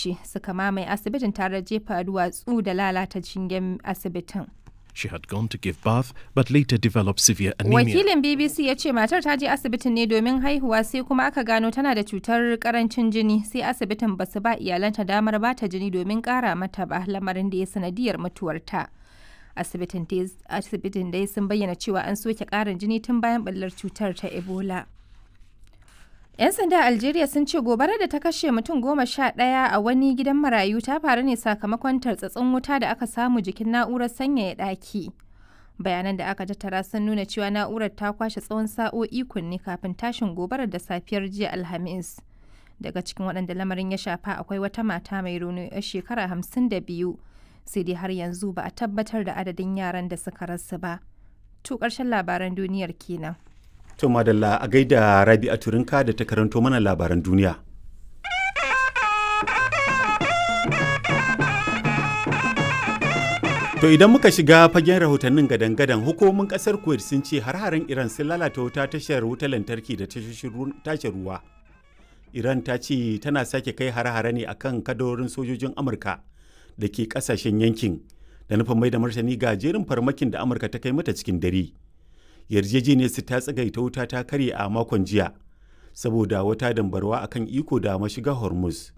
wuce suka mamaye asibitin tare da jefa duwatsu da lalata shingen asibitin. She had gone to give birth but later developed severe anemia. Wakilin BBC ya ce matar ta je asibitin ne domin haihuwa sai kuma aka gano tana da cutar karancin jini sai asibitin ba su ba iyalanta damar ba ta jini domin kara mata ba lamarin da ya sanadiyar mutuwarta. Asibitin dai sun bayyana cewa an soke karin jini tun bayan ɓallar cutar ta Ebola. 'Yan sanda Algeria sun ce gobarar da ta kashe mutum goma sha ɗaya a wani gidan marayu ta faru ne sakamakon tartsatsin wuta da aka samu jikin na'urar sanyaya ɗaki. Bayanan da aka tattara sun nuna cewa na'urar ta kwashe tsawon sa'o'i kunne kafin tashin gobarar da safiyar jiya Alhamis. Daga cikin waɗanda lamarin ya shafa akwai wata mata mai rauni 'yar shekara hamsin da biyu. Sai dai har yanzu ba a tabbatar da adadin yaran da suka rasu ba. To ƙarshen labaran duniyar kenan. To madalla a gaida Rabi a Turinka da ta karanto mana labaran duniya. To idan muka shiga fagen rahotannin gadan-gadan hukumomin kasar Kuwait sun ce har-haren Iran sun lalata wuta tashar wutar lantarki da tashar ruwa. Iran ta ce tana sake kai har-hare ne akan kadarorin sojojin Amurka da ke kasashen yankin da nufin mai da martani ga jerin farmakin da Amurka ta kai mata cikin dare. yarjejeniyar su ta tsagaita wuta ta karye a makon jiya saboda wata dambarwa akan iko da mashiga hormuz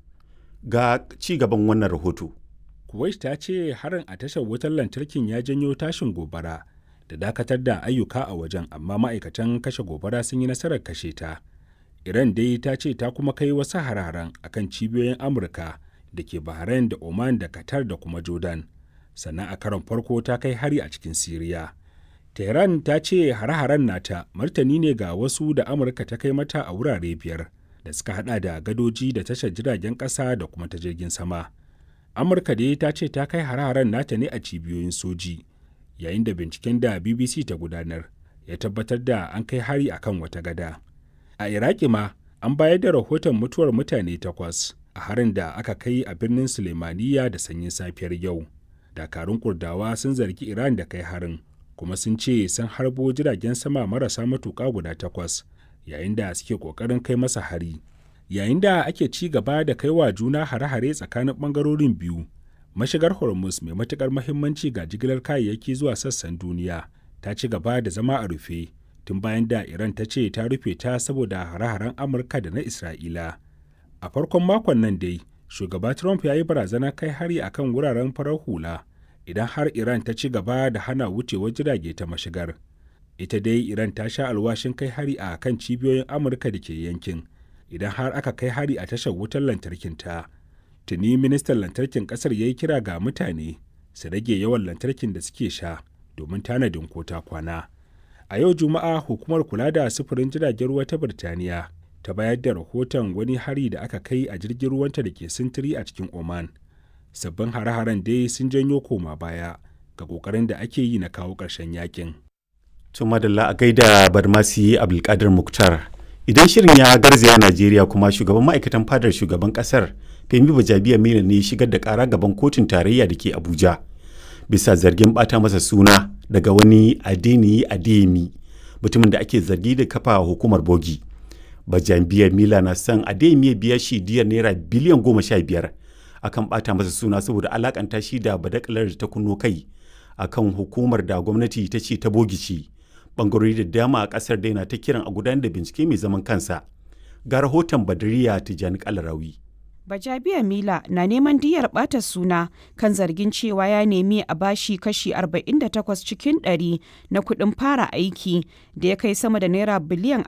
ga ci gaban wannan rahoto kuwait ta ce harin a tashar wutar lantarkin ya janyo tashin gobara da dakatar da ayyuka a wajen amma ma'aikatan kashe gobara sun yi nasarar kashe ta iran dai ta ce ta kuma kai wasu hararen akan cibiyoyin amurka da ke bahrain da oman da qatar da kuma jordan sannan a karon farko ta kai hari a cikin siriya Tehran ta ce hare-haren nata martani ne ga wasu da Amurka ta kai mata a wurare biyar da suka hada da gadoji da tashar jiragen ƙasa da kuma ta jirgin sama. Amurka dai ta ce ta kai hare-haren nata ne a cibiyoyin soji, yayin da binciken da BBC ta gudanar ya tabbatar da an kai hari akan wata gada. A Iraki ma an bayar da rahoton mutuwar mutane takwas a harin da aka kai a birnin Sulemaniya da sanyin safiyar yau. Dakarun Kurdawa sun zargi Iran da kai harin. kuma sun ce sun harbo jiragen sama marasa matuƙa guda takwas yayin da suke ƙoƙarin kai masa hari yayin da ake ci gaba da kai wa juna hare-hare tsakanin ɓangarorin biyu mashigar hormuz mai matuƙar mahimmanci ga jigilar kayayyaki zuwa sassan duniya ta ci gaba da zama a rufe tun bayan da iran ta ce ta rufe ta saboda hare-haren amurka da na isra'ila a farkon makon nan dai shugaba trump ya yi barazana kai hari akan wuraren farar hula idan har Iran ta ci gaba da hana wucewar jirage ta mashigar. Ita dai Iran ta sha alwashin kai hari a kan cibiyoyin Amurka da ke yankin, idan har aka kai hari a tashar wutar lantarkin ta. Tuni ministan lantarkin kasar ya yi kira ga mutane su rage yawan lantarkin da suke sha domin tanadin kota kwana. A yau Juma'a hukumar kula da sufurin jiragen ruwa ta Birtaniya ta bayar da rahoton wani hari da aka kai a jirgin ruwanta da ke sintiri a cikin Oman. sabbin hare-haren dai sun janyo koma baya ga kokarin da ake yi na kawo ƙarshen yakin. Tun madalla a gaida Barmasi Abdulkadir Muktar. Idan shirin ya garzaya Najeriya kuma shugaban ma'aikatan fadar shugaban kasar Femi Bajabiya Mila ne shigar da kara gaban kotun tarayya da ke Abuja. Bisa zargin bata masa suna daga wani Adeniyi Adeyemi mutumin da ake zargi da kafa hukumar bogi. Bajabiya Mila na son Adeyemi ya biya shi diyar naira biliyan goma sha biyar akan bata masa suna saboda alakanta shi da badakalar da ta kunno kai akan hukumar da gwamnati ta ce ta bogici bangarori da dama a kasar daina ta kiran a gudanar da bincike mai zaman kansa ga rahoton badariya tijani kalarawi Bajabiya Mila na neman diyar ɓata suna kan zargin cewa ya nemi a bashi kashi 48 cikin 100 na kuɗin fara aiki da ya kai sama da naira biliyan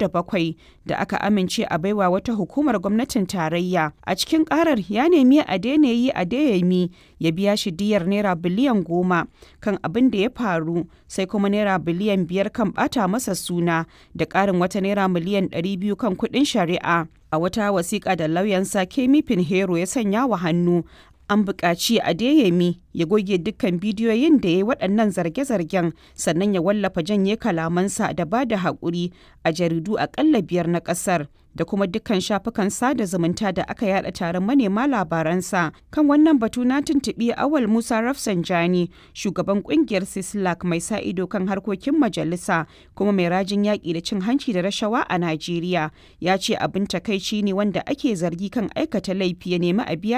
27 da aka amince a baiwa wata hukumar gwamnatin tarayya. A cikin ƙarar ya nemi a daina yi a dayami ya biya shi diyar naira biliyan 10 kan abin da ya faru sai kuma naira biliyan 5 kan ɓata masa suna da ƙarin wata naira miliyan 200 kan kuɗin shari'a. a wata wasiƙa da lauyansa Kemi Pinheiro ya sanya wa hannu an buƙaci Adeyemi ya goge dukkan bidiyoyin da ya yi waɗannan zarge-zargen sannan ya wallafa janye kalamansa da ba da haƙuri a jaridu aƙalla biyar na ƙasar da kuma dukkan shafukan sada zumunta da aka yada taron manema labaransa kan wannan batu na tuntuɓi awal musa rafsanjani shugaban ƙungiyar sislak mai sa ido kan harkokin majalisa kuma mai rajin yaƙi da cin hanci da rashawa a najeriya ya ce abin takaici ne wanda ake zargi kan aikata laifi ya nemi a biya